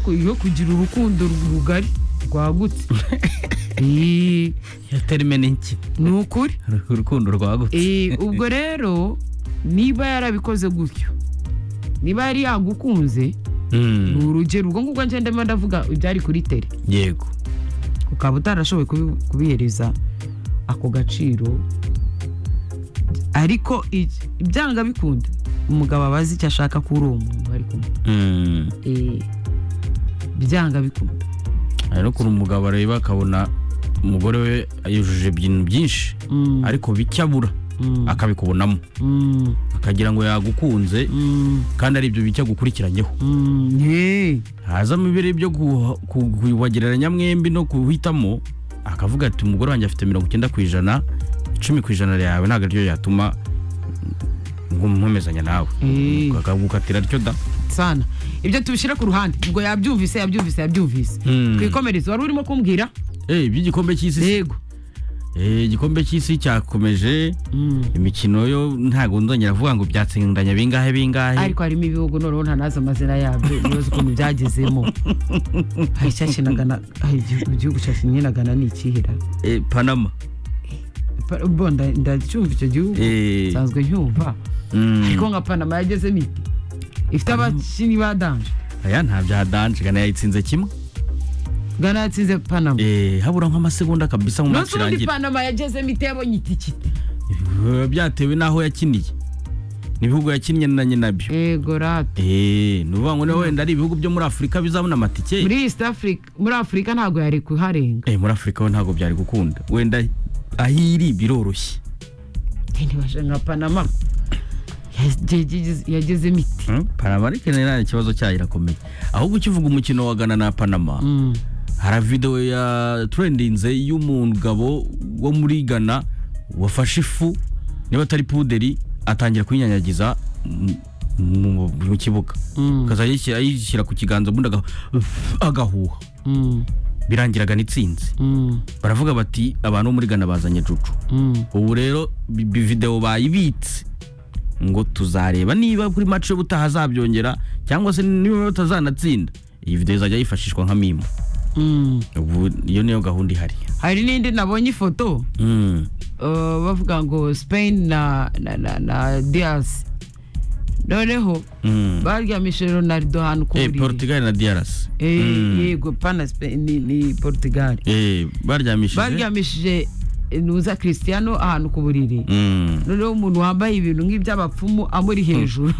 yo kugira urukundo rugari rwagutse Eh, iyo terime ni iki ni ukuri urukundo rwagutse Eh, ubwo rero niba yarabikoze gutyo niba yari yagukunze ni Mm, urugero ubwo ngubwo ngenda ndimo ndavuga ibyari kuri tere yego ukaba utarashoboye kubi- kubihereza ako gaciro ariko i- ibyanga bikunda umugabo aba azi icyo ashaka kuri uwo muntu ari kumwe Mm, Eh, byanga bikunda hari no kuri umugabo areba akabona umugore we yujuje ibintu byinshi Mm, ariko bike abura mm, akabikubonamo mm, akagira ngo yagukunze mm, kandi ari ibyo bike agukurikiranyeho mm, eh, hazamo ibirere byo kuha- ku- kubagereranya mwembi no kuhitamo akavuga ati umugore wanjye afite mirongo icyenda ku ijana icumi ku ijana yawe ntabwo aryo yatuma nkum- nkomezanya nawe Eh. akagukatira ryo da sana ibyo tubishyire ku ruhande ubwo yabyumvise yabyumvise yabyumvise Mm. twikomereze wari urimo kumbwira Eh, iby'igikombe cy'isi yego Eh, igikombe cy'isi cyakomeje Mm. imikino yo ntabwo nzongera kuvuga ngo byatsindanya bingahe bingahe ariko harimo ibihugu noneho ntanazi amazina yabyo ibibazo ukuntu byagezemo hari icyakinaga na hari igihugu igihugu cyakininaga na ni ikihera Eh, panama Pa- bo nda- ndacyumva icyo gihugu Eh, nsanzwe ncyumva mm. ariko nka panama yagezemo ite ifite abakinnyi ba danje aya nta bya danje gana yayitsinze kimwe gana yatsinze panama Eh, habura nk'amasegonda kabisa mu nonse match ubundi irangira panama yagezemo ite yabonye itikiti biba byatewe n'aho yakiniye n'ibihugu yakinnye na nyinabyo yego rate eee ni ukuvuga ngo niba wenda ari ibihugu byo muri afurika bizabona amatike muri east africa muri afurika ntabwo yari kuharenga Eh, muri afurika ho ntabwo byari gukunda wenda aho iri biroroshye ntibashe nka panama yageze- yagezemo ite Hmm? panama ariko nta ikibazo cyayo irakomeye ahubwo ukivuga umukino wa gana na panama Mm. hari videwo ya turendinze y'umugabo wo muri gana wafashe ifu niba atari puderi atangira kuyinyanyagiza mu- mu- mu kibuga Mm. akazajya ayishyira- ayishyira ku kiganza ubundi aga- agahuha Mm. birangiraga n'itsinzi Mm. baravuga bati abantu bo muri gana bazanye cucu Mm. ubu rero bi- bi- videwo bayibitse ngo tuzareba niba kuri match yo butaha azabyongera cyangwa se niba batazanatsinda iyi videwo izajya yifashishwa nka mimo Mm. ubu iyo niyo gahunda ihari hari n'indi nabonye ifoto Mm. uh, bavuga ngo spain na, na, na, na dias noneho Mm. baryamishe ronaldo ahantu ku Eh, buriri. portugal na drc Eh, Mm. yego pana spain ni, ni portugal Eh, baryamishije baryamishije eh, nuza cristiano ahantu ku buriri Mm. noneho umuntu wambaye ibintu nk'iby'abapfumu amuri hejuru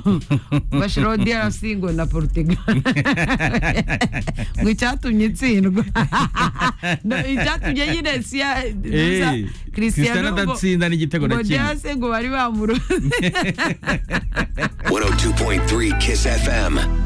bashiraho drc ngo na portugal ngo icyatumye itsindwa No, icyatumye nyine siya nuza Eh, cristiano Cristiano ngo- adatsinda n'igitego na ngo kimwe drc ngo bari bamuroze 102.3 Kiss FM.